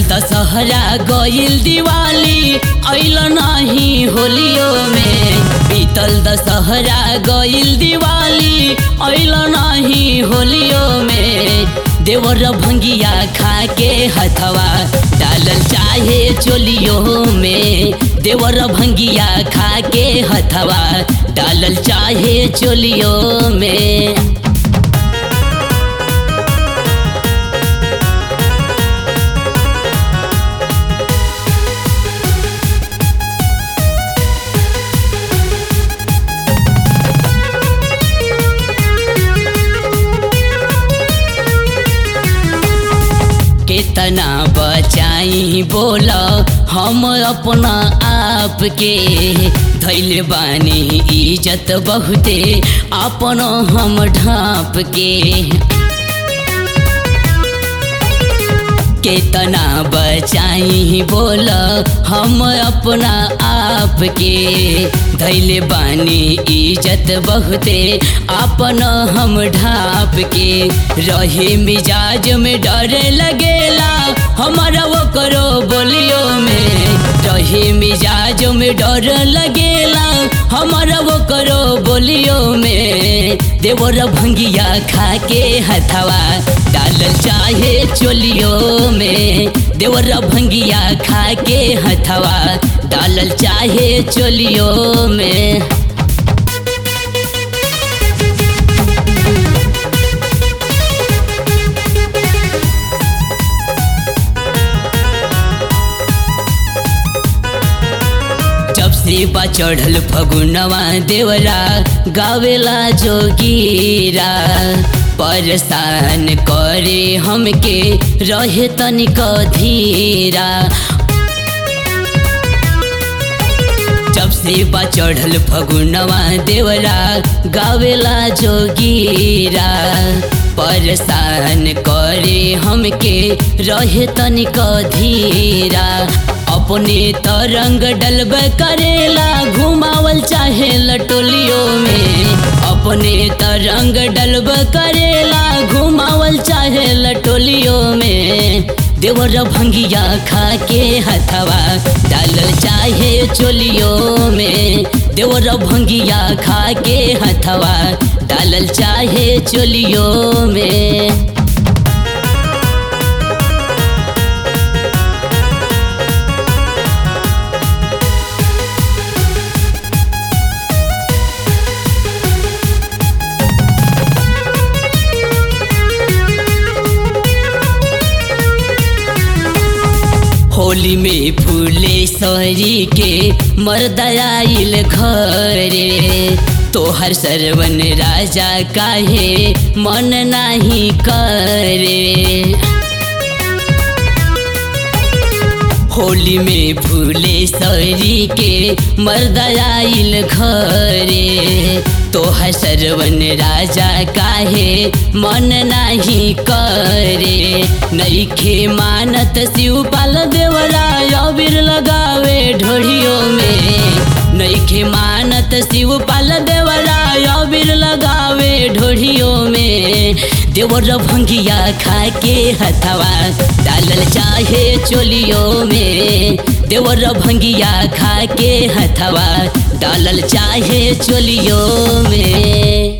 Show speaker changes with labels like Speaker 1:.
Speaker 1: दशहरा गईल दिवाली अइल नहीं होलियो में बीतल दशहरा गईल दिवाली अइल नहीं होलियो में देवर भंगिया खा के हथवा डालल चाहे चोलियो में देवर भंगिया खा के हथवा डालल चाहे चोलियो में कितना बचाई बोल हम अपना आप के धैल बानी इज्जत बहुते अपन हम ढाप के कितना बचाई बोल हम अपना आप के धैल बानी इज्जत बहुते अपन हम ढाप के रहे मिजाज में डर लगेला हमारा वो करो बोलियो में रहे मिजाज में डर लगेला हमारा वो करो बोलियो में देवर भंगिया खा के हथवा डालल चाहे चोलियो में देवर भंगिया खा के हथवा डालल चाहे चोलियो में जब से बा चढ़ल फगुनवा देवरा गावेला जोगीरा परेशान करे हमके रहे तनिक धीरा जब से बा चढ़ल फगुनवा देवरा गावेला जोगीरा परेशान करे हमके रहे तनिक धीरा अपने तरंग डलब करेला घुमावल चाहे लटोलियो में अपने तरंग डलब करेला घुमावल चाहे लटोलियो में देवर भंगिया खा के हथवा डालल चाहे चोलियो में देवर भंगिया खा के हथवा डालल चाहे चोलियो में होली में फूले सरी के मर्दयाइल घरे तोहर सरवन राजा काहे मन नाही करे होली में फूले सरी के मर्दयाइल घरे तोहर सरवन राजा काहे मन नाही करे नईखे मानत शिवपाल देवरा अबीर लगावे ढोड़ियों में नईखे मानत शिवपाल देवरा अबीर लगावे ढोड़ियों में देवर भंगिया खा के हथवा डालल चाहे चोलियों में देवर भंगिया खा के हथवा डालल चाहे चोलियों में